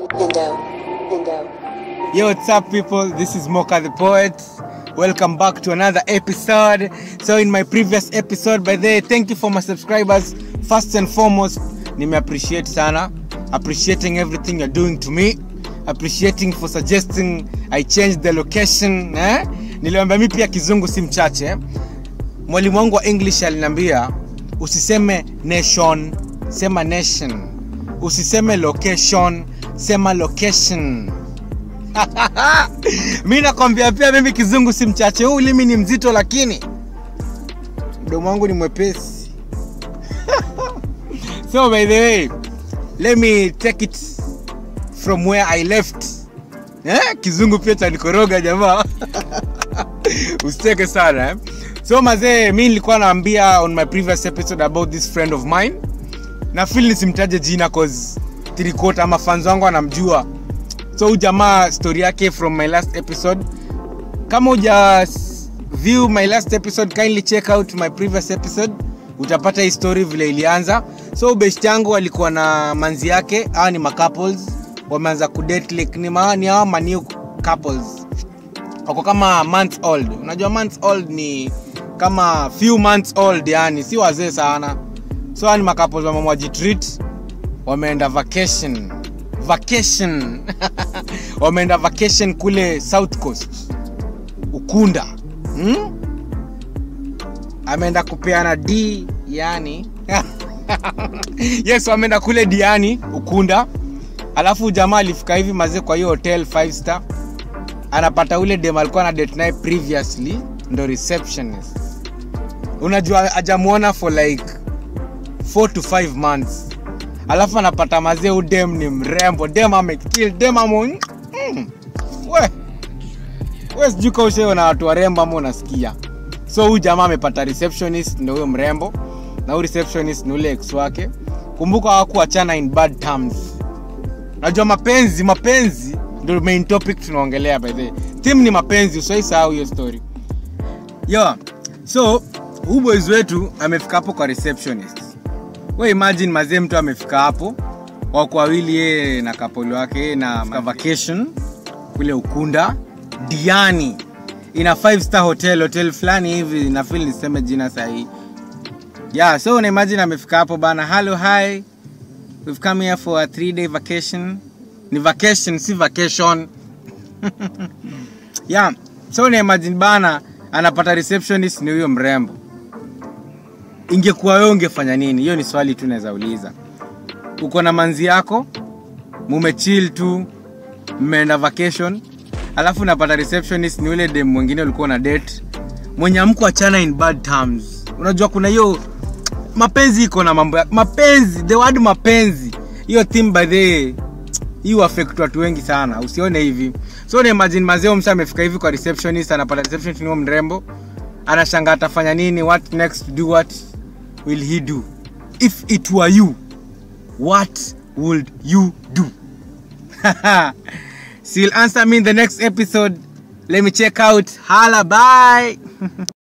Indo. Indo. Yo, what's up, people? This is Mocha the Poet. Welcome back to another episode. So, in my previous episode, by the way, thank you for my subscribers. First and foremost, nime appreciate sana. Appreciating everything you're doing to me. Appreciating for suggesting I change the location. Eh? Niliwambia mi pia kizungu si mchache. eh? Mwalimu wangu wa English aliniambia usiseme nation, sema nation. Usiseme location, sema location mi nakwambia pia mimi kizungu si mchache huu ulimi ni mzito lakini mdomo wangu ni mwepesi so by the way let me take it from where i left eh? kizungu pia chanikoroga jamaa usiteke sana eh? so mazee mi nilikuwa naambia on my previous episode about this friend of mine na fil nisimtaje jina cause tirikota ama fans wangu anamjua so huyu jamaa story yake from my last episode kama uja s- view my last episode kindly check out my previous episode utapata hii story vile ilianza so best yangu alikuwa na manzi yake hawa ni macouples wameanza kudate like ni ma, ni hawa manew couples wako kama months old unajua months old ni kama few months old yani si wazee sana so hawa ni macouples wamemwajitreat wameenda vacation vacation wameenda vacation kule south coast ukunda hmm? ameenda kupeana d yani yes wameenda kule diani ukunda alafu jamaa alifika hivi mazee kwa hiyo hotel 5 star anapata ule dem alikuwa na date naye previously ndo receptionist unajua ajamuona for like 4 to 5 months alafu anapata mazee udem ni mrembo dem amekill dem amo mm, we we sijui kaushewe na watu warembo ama unasikia so huyu jamaa amepata receptionist ndo huyo mrembo na huyu receptionist ni ule ex wake kumbuka hawakuachana in bad terms najua mapenzi mapenzi ndo main topic tunaongelea by the way. theme ni mapenzi usiwaisahau hiyo story yo so huu boys wetu amefika hapo kwa receptionist we imagine mazee mtu amefika hapo wako wawili yeye na kapoli wake yeye na ka vacation kule ukunda diani ina 5 star hotel hotel fulani hivi nafil niseme jina sahii yeah so una imagine amefika hapo bana hello hi we've come here for a 3 day vacation ni vacation si vacation yeah so una imagine bana anapata receptionist ni huyo mrembo ingekuwa wewe ungefanya nini hiyo ni swali tu naweza uliza uko na manzi yako mumechill tu mmeenda vacation alafu unapata receptionist ni ule dem mwingine ulikuwa na date mwenye amko achana in bad terms unajua kuna hiyo mapenzi iko na mambo ya mapenzi the word mapenzi hiyo theme by the hiyo affect watu wengi sana usione hivi so ni imagine mazeo msa amefika hivi kwa receptionist anapata receptionist ni huyo mrembo anashanga atafanya nini what next to do what will he do if it were you what would you do so you'll answer me in the next episode let me check out hala bye